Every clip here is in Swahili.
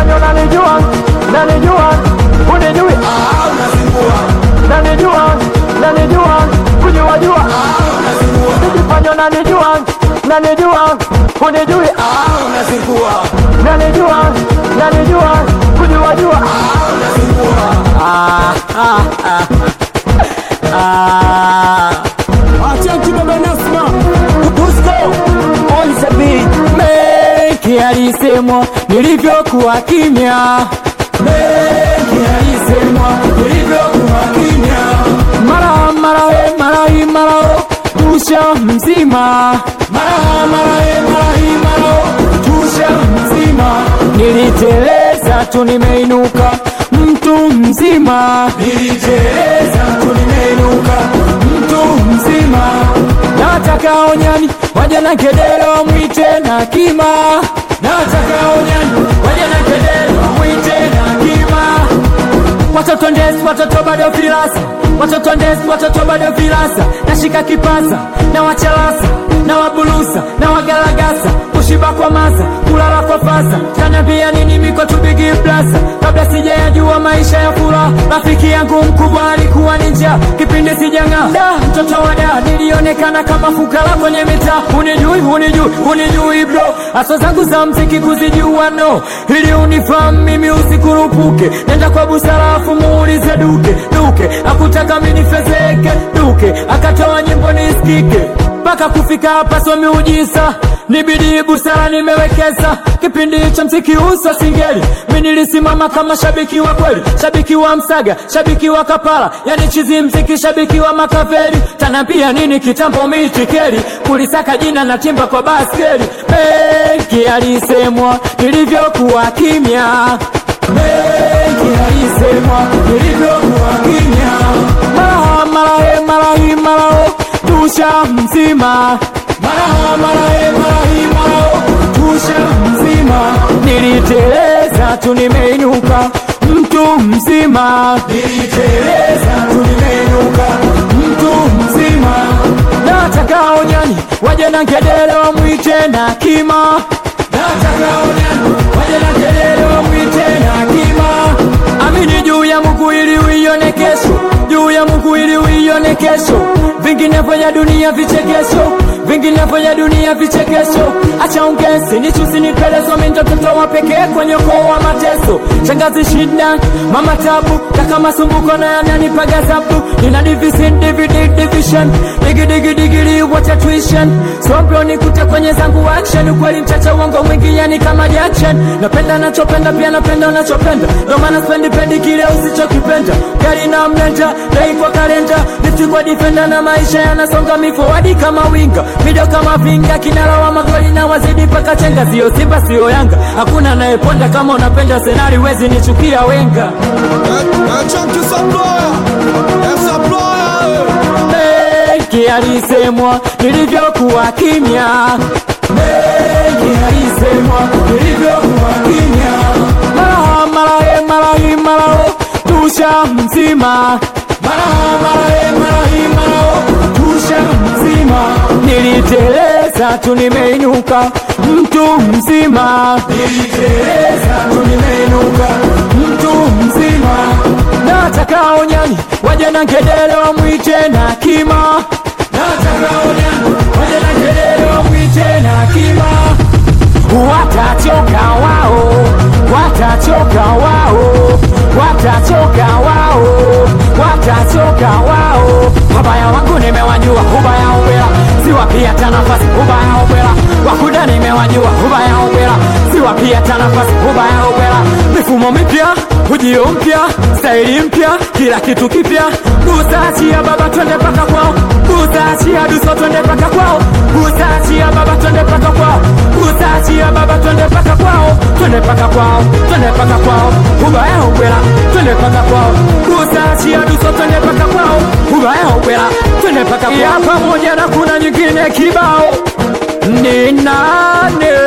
Ukijifanya unanijua, unanijua, unijui, Ah, unazingua. unanijua, unanijua, kujua jua. Ah, unazingua. Ukijifanya unanijua, unanijua, unijui, Ah, unazingua. unanijua, unanijua, kujua jua. Ah, unazingua. Acha baba Nasma. Dusko on the beat. Mengi alisemwa nilivyokuwa kimya. Mengi alisemwa nilivyokuwa kimya. Mara mara we mara hii mara o tusha mzima. Mara mara we mara hii mara o tusha mzima. Niliteleza tu nimeinuka mtu mzima. Niliteleza tu nimeinuka mtu mzima. Nataka onyani waje na kedero mwite na kima. Nataka onyani waje na kedero mwite na kima. Watoto ndesi, watoto bado filasa, watoto ndesi, watoto bado filasa. Nashika kipasa na wachalasa na wabulusa na wagalagasa, kushiba kwa masa, kulala kwa fasa. Kanambia nini miko tubigi blasa, kabla sijayajua maisha ya furaha. Rafiki yangu mkubwa alikuwa ni njaa, kipindi sijang'aa. Da, mtoto wa da, nilionekana kama fukara kwenye mitaa. Unijui, unijui, unijui bro, aso zangu za mziki kuzijua no, ili unifahamu mimi usikurupuke. Nenda kwa busara afu muulize duke duke, akutaka mimi nifezeke duke, akatoa nyimbo nisikike mpaka kufika hapa so miujisa nibidi busara nimewekeza kipindi cha mziki uso singeli mi nilisimama kama shabiki wa kweli shabiki wa msaga shabiki wa kapala yani chizi mziki shabiki wa makaveli tanapia nini kitambo mitikeli kulisaka jina na timba kwa baskeli mengi alisemwa nilivyokuwa kimya mengi alisemwa nilivyokuwa kimya mara mara he mara hii mara o tusha mzima mara mara he mara hii mara o tusha mzima niliteleza tu nimeinuka mtu mzima niliteleza tu nimeinuka mtu mzima nataka onyani waje na ngedere mwite na kima nataka onyani waje na ngedere mwite na kima amini juu ya Mungu ili uione kesho, juu ya Mungu ili uione kesho. Vinginevyo ya dunia vichekesho, vinginevyo ya dunia vichekesho. Acha ungesi nichusi nipelezo, mimi ndo mtoto wa pekee kwenye ukoo wa mateso. Shangazi shida, mama tabu, kaka masumbuko na yananipa gazabu. Nina division, DVD, division, digi digi digili, wacha tuition. Sobro nikute kwenye zangu action, ukweli mchache, uongo mwingi, yani kama Jackson. Napenda nachopenda, pia napenda unachopenda, ndo maana spendi pendi kile usichokipenda. Gari na mlenda, dai kwa kalenda, lifti kwa defender na maisha yanasonga mifowadi kama winga, mido kama vinga, kinara wa magoli na wazidi mpaka chenga. Sio Simba sio Yanga, hakuna anayeponda kama unapenda senari, wezi nichukia wenga. mengi alisemwa nilivyokuwa kimya mengi alisemwa nilivyokuwa kimya mara mara he mara hii mara o tusha mzima mara mara he mara hii mara o tusha mzima niliteleza tu nimeinuka mtu mzima niliteleza tu nimeinuka mtu mzima nataka onyani waje na ngedere wamwite na kima nataka onyani waje na ngedere wamwite na kima watachoka wao watachoka wao watachoka wao watachoka wao wabaya wangu nimewajua ubaya ubera siwapia hata nafasi ubaya ubera wakuda nimewajua ubaya ubera siwapia hata nafasi ubaya ubera mifumo mipya ujio mpya staili mpya kila kitu kipya busachia baba twende paka kwao busachia duso twende paka kwao busachia baba twende paka kwao busachia baba twende paka kwao twende paka kwao twende paka kwao ubaya ubwela twende paka kwao busachia duso twende paka kwao ubaya ubwela twende paka kwao ya pamoja na kuna nyingine kibao ni nane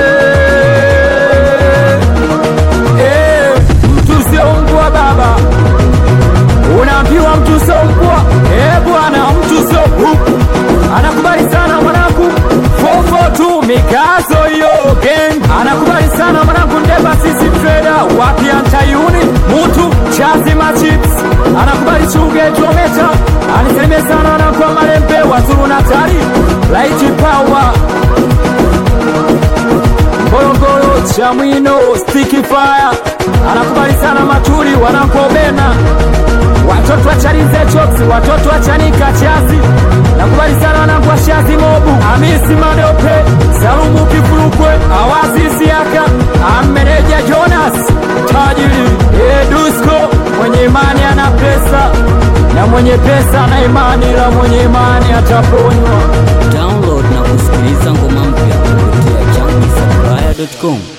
Eh, mtu sio mbwa baba unaambiwa mtu sio mbwa eh bwana mtu sio kuku anakubali sana mwanangu fofo tu mikazo hiyo gang anakubali sana mwanangu ndeba sisi trader chips anakubali chuge kilometa anisalimie sana anakuwa malembe wazuru natari laiti power Ngorongoro Chamwino Sticky Fire anakubali sana Maturi wanakobena watoto wa Chalinze Choksi watoto wa Chanika Chazi nakubali sana wanangu wa Shazi Mobu Hamisi Madope Salumu Kifurukwe Awazi Siaka Ameneja Jonas tajiri Edusko mwenye imani ana pesa na mwenye pesa ana imani la mwenye imani ataponywa Download na kusikiliza ngoma mpya kupitia changisapplier.com.